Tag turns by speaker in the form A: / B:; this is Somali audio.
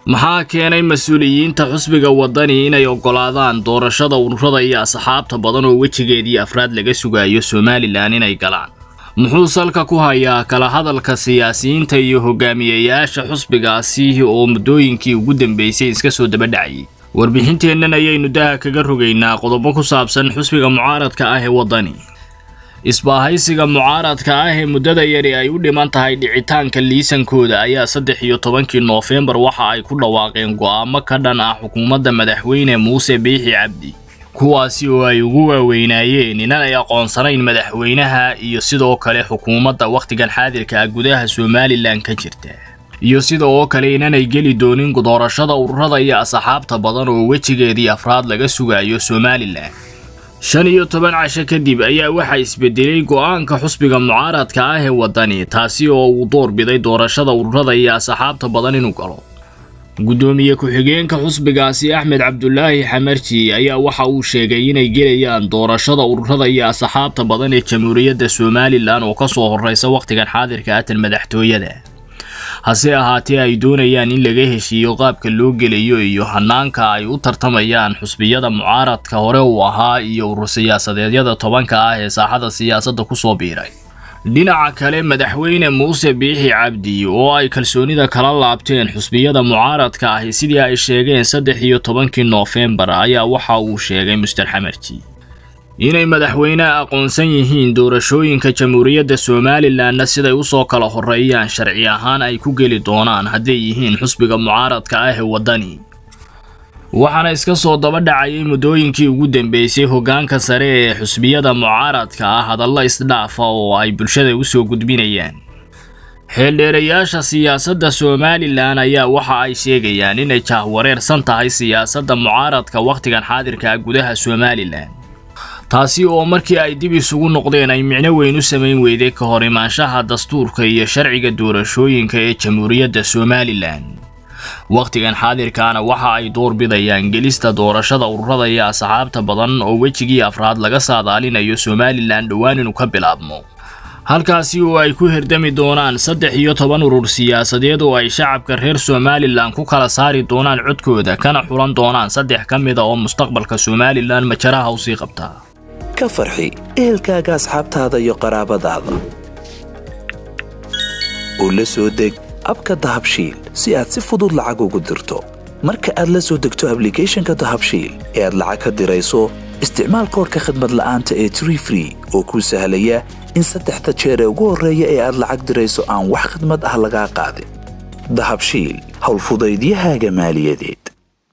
A: maxaa keenay mas-uuliyiinta xusbiga waddani inay oggolaadaan doorashada ururada iyo asxaabta badan oo wejigeedii afraad laga sugayo somalilan inay galaan muxuu salka ku hayaa kala hadalka siyaasiyiinta iyo hogaamiyeyaasha xusbigaasi oo muddooyinkii ugu dambeysay iska soo daba dhacayay warbixinteennan ayaynu daha kaga rogaynaa qodobo ku saabsan xusbiga mucaaradka ah ee waddani isbaahaysiga mucaaradka ah ee muddada yari ay u dhiman tahay dhicitaanka liisankooda ayaa saddex iyo tobankii noofembar waxa ay ku dhawaaqeen go'aamo ka dhan ah xukuumadda madaxweyne muuse biixi cabdi kuwaasi oo ay ugu waaweynaayeen inanay aqoonsanayn madaxweynaha iyo sidoo kale xukuumadda wakhtigan xaadirka ah gudaha somalilan ka jirta iyo sida oo kale inanay geli doonin doorashada ururada iyo asxaabta badan oo wejigeedii afraad laga sugayo somalilan shan iyo toban casho kadib ayaa waxaa isbedelay go'aanka xusbiga mucaaradka ah ee waddani taasi oo uu door biday doorashada ururada iyo asxaabta badan inuu galo guddoomiye ku-xigeenka xusbigaasi axmed cabdulaahi xamarji ayaa waxa uu sheegay inay gelayaan doorashada ururada iyo asxaabta badan ee jamhuuriyadda somalilan oo ka soo horreysa wakhtigan xaadirka atan madaxtooyada hase ahaatee ay doonayaan in laga heshiiyo qaabka loo gelayo iyo hanaanka ay u tartamayaan xusbiyada mucaaradka hore uu ahaa iyo urur siyaasadeedyada tobanka ah ee saaxada siyaasadda ku soo biiray dhinaca kale madaxweyne muuse biixi cabdi oo ay kalsoonida kala laabteen xusbiyada mucaaradka ahi sidii ay sheegeen saddex iyo tobankii noofembar ayaa waxa uu sheegay muster xamarji inay madaxweyneha aqoonsan yihiin doorashooyinka jamhuuriyadda somalilanna siday u soo kala horreeyaan sharci ahaan ay ku geli doonaan hadday yihiin xusbiga mucaaradka ah ee waddani waxaana iska soo daba dhacayay muddooyinkii ugu dambeysay hoggaanka sare ee xusbiyada mucaaradka ah hadallo isdhaafa oo ay bulshada u soo gudbinayaan xeeldheerayaasha siyaasadda somalilan ayaa waxa ay sheegayaan inay jahwareersan tahay siyaasadda mucaaradka wakhtigan xaadirka ah gudaha somalilan taasi oo markii ay dib isugu noqdeen ay micno weyn u samayn weyday ka hor imaanshaha dastuurka iyo sharciga doorashooyinka ee jamhuuriyadda somalilan wakhtigan xaadirkaana waxa ay door bidayaan gelista doorashada ururada iyo asxaabta badan oo wejigii afraad laga saadaalinayo somalilan dhowaan inuu ka bilaabmo halkaasi oo ay ku herdami doonaan saddex iyo toban urur siyaasadeed oo ay shacabka reer somalilan ku kala saari doonaan codkooda kana xulan doonaan saddex ka mida oo mustaqbalka somalilan majaraha usii qabtaa
B: ka farxi ehelkaaga asxaabtaada iyo qaraabadaada oo la soo deg abka dahabshiil si aad si fudud lacag ugu dirto marka aad la soo degto ablicathonka dahabshiil ee aad lacag ka dirayso isticmaal koorka khadmad la'aanta ee tree free oo kuu sahlaya in saddexda jeer ee ugu horreeya ee aad lacag dirayso aan wax khadmad ah lagaa qaadin dahabshiil howlfudaydiyahaaga maaliyadeed